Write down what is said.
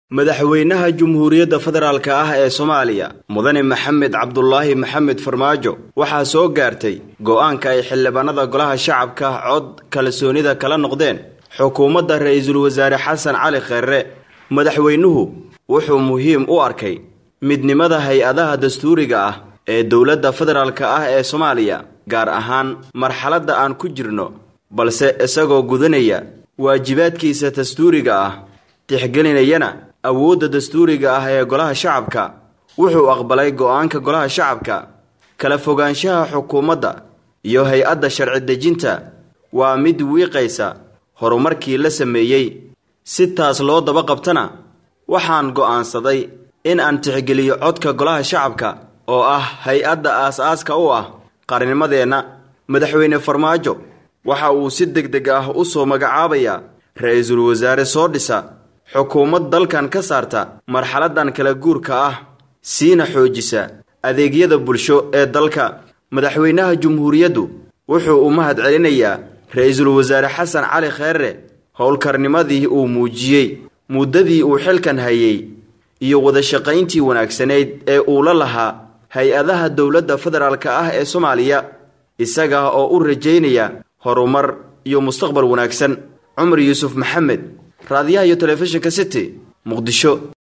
madaxweynaha jumhuuriyadda federaalk ah ee soomaaliya mudane maxamed cabdulaahi maxamed farmaajo waxaa soo gaartay go-aanka ay xildhibaanada golaha shacabka cod kalsoonida kala noqdeen xukuumadda ra-iisul wasaare xasan cali kheerre madaxweynuhu wuxuu muhiim u arkay midnimada hay-adaha dastuuriga ah ee dowladda federaalk ah ee soomaaliya gaar ahaan marxaladda aan ku jirno balse isagoo gudanaya waajibaadkiisa dastuuriga ah tixgelinayana awoodda dastuuriga ah ee golaha shacabka wuxuu aqbalay go-aanka golaha shacabka kala fogaanshaha xukuumadda iyo hay-adda sharci dejinta waa mid wiiqaysa horumarkii la sameeyey si taas loo daba qabtana waxaan go'aansaday in aan tixgeliyo codka golaha shacabka oo ah hay-adda aas-aaska u ah qarnimadeenna madaxweyne farmaajo waxa uu si deg deg ah u soo magacaabayaa ra-iisul wasaare soo dhisa xukuumad dalkan ka saarta marxaladan kala guurka ah siina xoojisa adeegyada bulsho ee dalka madaxweynaha jumhuuriyaddu wuxuu u mahad celinayaa ra-iisul wasaare xasan cali kheerre howlkarnimadii uu muujiyey muddadii uu xilkan hayay iyo wadashaqayntii wanaagsanayd ee uu la lahaa hay-adaha dowladda federaalk ah ee soomaaliya isaga oo u rajaynaya horumar iyo mustaqbal wanaagsan cumar yuusuf maxamed raadiyaha iyo telefishinka city muqdisho